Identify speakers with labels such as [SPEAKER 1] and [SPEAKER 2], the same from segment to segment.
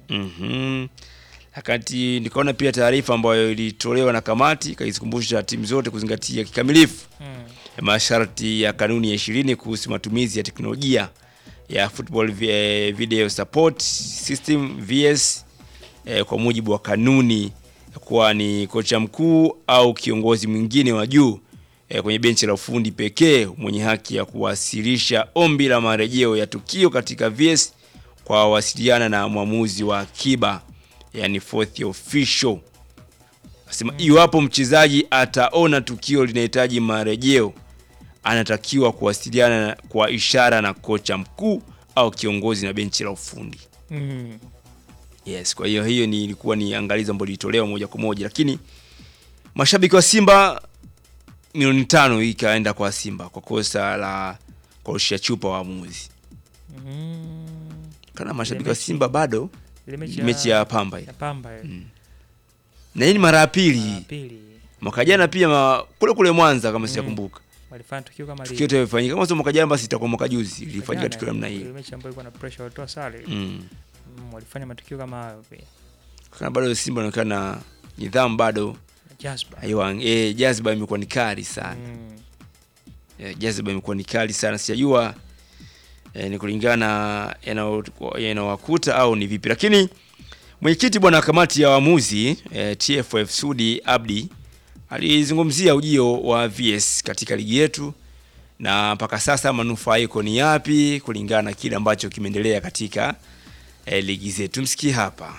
[SPEAKER 1] Mhm. Wakati nikaona pia taarifa ambayo ilitolewa na kamati ikazikumbusha timu zote kuzingatia kikamilifu
[SPEAKER 2] Mm.
[SPEAKER 1] masharti ya kanuni ya ishirini kuhusu matumizi ya teknolojia ya Football vi- eh, Video Support System VS eh, kwa mujibu wa kanuni kuwa ni kocha mkuu au kiongozi mwingine wa juu eh, kwenye benchi la ufundi pekee mwenye haki ya kuwasilisha ombi la marejeo ya tukio katika VS kwa wasiliana na mwamuzi wa akiba yani fourth official. Asema iwapo mchezaji ataona tukio linahitaji marejeo anatakiwa kuwasiliana na- kwa ishara na kocha mkuu au kiongozi na benchi la ufundi.
[SPEAKER 2] Mm.
[SPEAKER 1] Yes, kwa hiyo hiyo ni ilikuwa ni angalizo ambalo lilitolewa moja kwa moja, lakini mashabiki wa Simba milioni tano hii ikaenda kwa Simba kwa kosa la kurushia chupa waamuzi.
[SPEAKER 2] Mm.
[SPEAKER 1] Kana mashabiki
[SPEAKER 2] Ile
[SPEAKER 1] wa
[SPEAKER 2] mechi-
[SPEAKER 1] Simba bado
[SPEAKER 2] Ile
[SPEAKER 1] mechi ya Pamba ile.
[SPEAKER 2] ya Pamba ile.
[SPEAKER 1] Na hii ni mara ya
[SPEAKER 2] Mara
[SPEAKER 1] pili.
[SPEAKER 2] pili
[SPEAKER 1] Mwaka jana pia ma, kule kule Mwanza kama sijakumbuka.
[SPEAKER 2] walifanya tukio kama
[SPEAKER 1] Tukio
[SPEAKER 2] lile.
[SPEAKER 1] yote imefanyika kama sio mwaka jana basi itakuwa mwaka juzi ilifanyika
[SPEAKER 2] Jana,
[SPEAKER 1] tukio namna
[SPEAKER 2] ile
[SPEAKER 1] hiyo.
[SPEAKER 2] mechi ambayo ilikuwa na pressure walitoa sare.
[SPEAKER 1] Mm.
[SPEAKER 2] Mm, walifanya matukio kama hayo pia.
[SPEAKER 1] Kana bado Simba inaonekana nidhamu bado
[SPEAKER 2] Jasper.
[SPEAKER 1] haiwa eh, jaziba imekuwa ni kali sana.
[SPEAKER 2] Mm.
[SPEAKER 1] eh, jaziba imekuwa ni kali sana, sijajua eh, ni kulingana yanao- yanawakuta au ni vipi, lakini mwenyekiti bwana wa kamati ya waamuzi eh, TFF Sudi Abdi alizungumzia ujio wa VS katika ligi yetu na mpaka sasa manufaiko ni yapi kulingana na kile ambacho kimeendelea katika eh, ligi zetu. Msikie hapa.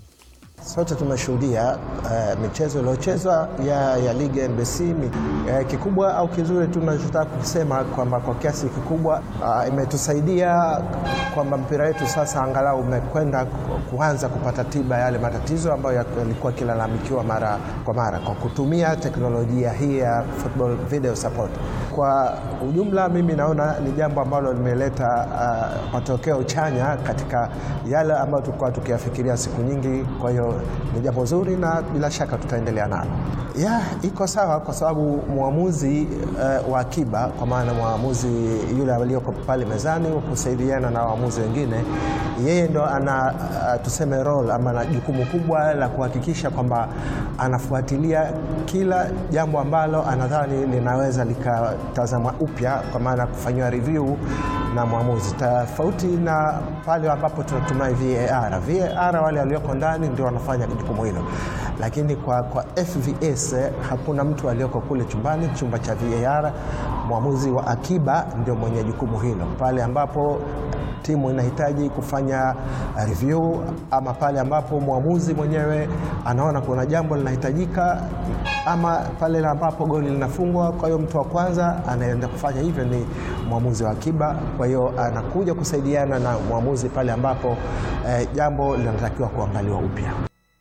[SPEAKER 3] Sote tumeshuhudia uh, michezo iliyochezwa ya, ya ligi ya NBC mi, uh, kikubwa au kizuri tunachotaka kusema kwamba kwa kiasi kikubwa uh, imetusaidia kwamba mpira wetu sasa angalau umekwenda ku- kuanza kupata tiba yale matatizo ambayo yalikuwa kilalamikiwa mara kwa mara kwa kutumia teknolojia hii ya football video support. Kwa ujumla, mimi naona ni jambo ambalo limeleta uh, matokeo chanya katika yale ambayo tulikuwa tukiyafikiria siku nyingi. Kwa hiyo ni jambo zuri na bila shaka tutaendelea nalo. Ya, iko sawa kwa sababu mwamuzi uh, wa akiba kwa maana mwamuzi yule aliyoko pale mezani kusaidiana na waamuzi wengine, yeye ndo ana uh, tuseme role ama na jukumu kubwa la kuhakikisha kwamba anafuatilia kila jambo ambalo anadhani linaweza likatazamwa upya kwa maana kufanyiwa review na mwamuzi, tofauti na pale ambapo tunatumia VAR. VAR wale walioko ndani ndio wanafanya jukumu hilo, lakini kwa, kwa FVS eh, hakuna mtu aliyoko kule chumbani, chumba cha VAR. Mwamuzi wa akiba ndio mwenye jukumu hilo pale ambapo timu inahitaji kufanya review ama pale ambapo mwamuzi mwenyewe anaona kuna jambo linahitajika ama pale ambapo goli linafungwa. Kwa hiyo mtu wa kwanza anaenda kufanya hivyo ni mwamuzi wa akiba. Kwa hiyo anakuja kusaidiana na mwamuzi pale ambapo eh, jambo linatakiwa kuangaliwa upya.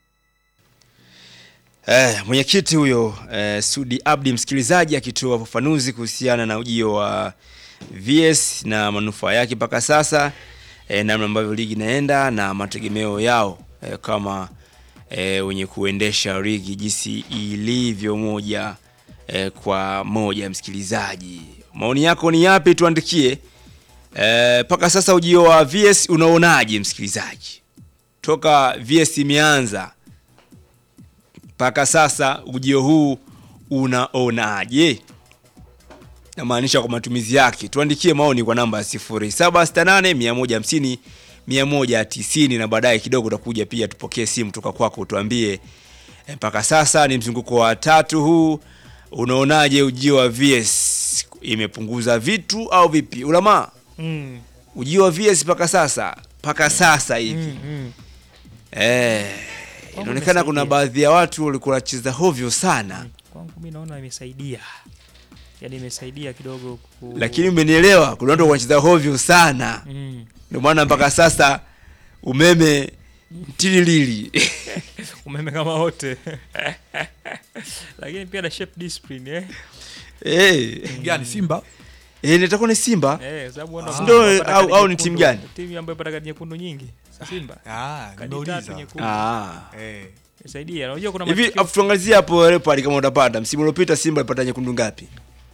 [SPEAKER 1] Eh, mwenyekiti huyo eh, Sudi Abdi, msikilizaji akitoa ufafanuzi kuhusiana na ujio wa VS na manufaa yake mpaka sasa eh, namna ambavyo ligi inaenda na mategemeo yao eh, kama eh, wenye kuendesha ligi jinsi ilivyo moja eh, kwa moja. Msikilizaji, maoni yako ni yapi? Tuandikie eh, mpaka sasa ujio wa VS unaonaje, msikilizaji, toka VS imeanza mpaka sasa ujio huu unaonaje? Namaanisha kwa matumizi yake. Tuandikie maoni kwa namba ya 0768 150 190 na baadaye kidogo utakuja pia tupokee simu toka kwako utuambie eh, mpaka sasa ni mzunguko wa tatu huu, unaonaje ujio wa VS? Imepunguza vitu au vipi? Ulamaa,
[SPEAKER 2] Mm.
[SPEAKER 1] ujio wa VS mpaka sasa mpaka sasa hivi
[SPEAKER 2] Mm. Mm.
[SPEAKER 1] Eh, inaonekana kuna
[SPEAKER 2] imesaidia.
[SPEAKER 1] baadhi ya watu walikuwa wanacheza hovyo sana,
[SPEAKER 2] Kwangu mimi naona imesaidia. Yaani imesaidia kidogo ku...
[SPEAKER 1] lakini umenielewa, kuna watu wanacheza hovyo sana,
[SPEAKER 2] mm.
[SPEAKER 1] ndio maana mpaka sasa umeme tililili
[SPEAKER 2] umeme kama wote. Lakini pia na shape discipline eh.
[SPEAKER 1] eh,
[SPEAKER 4] gani Simba
[SPEAKER 1] eh, nitakuwa ni Simba
[SPEAKER 2] Eh, kwa sababu wana-
[SPEAKER 1] Ndio,
[SPEAKER 2] wanapata
[SPEAKER 1] au-
[SPEAKER 2] kadi
[SPEAKER 1] au ni
[SPEAKER 2] nyekundu.
[SPEAKER 1] timu gani?
[SPEAKER 2] Timu ambayo inapata kadi nyekundu nyingi. Simba.
[SPEAKER 4] ah,
[SPEAKER 2] Kadi tatu
[SPEAKER 4] nimeuliza
[SPEAKER 2] nyekundu.
[SPEAKER 1] ah.
[SPEAKER 4] eh.
[SPEAKER 2] Imesaidia. Unajua kuna
[SPEAKER 1] Hivi
[SPEAKER 2] matukio-
[SPEAKER 1] afu tuangazie hapo Leopard kama utapata. Msimu uliopita Simba alipata nyekundu ngapi?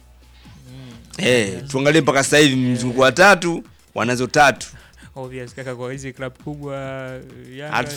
[SPEAKER 1] Eh, tuangalie mpaka sasa hivi mzunguko wa tatu wanazo tatu.
[SPEAKER 2] obvious kaka kwa hizi club kubwa Yanga
[SPEAKER 1] Hatu